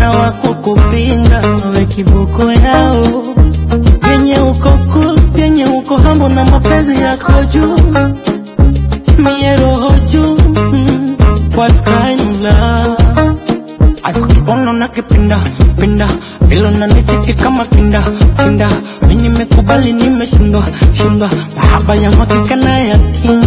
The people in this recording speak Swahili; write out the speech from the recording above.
hawana wa kukupinga, we kiboko yao vyenye uko cool, vyenye uko hambo na mapenzi yako juu, mie roho juu mm, what kind of love Asikibono na kipinda pinda Bilo na nitiki kama kinda kinda Mimi nimekubali nimeshindwa shindwa Mahaba ya makika na ya kinga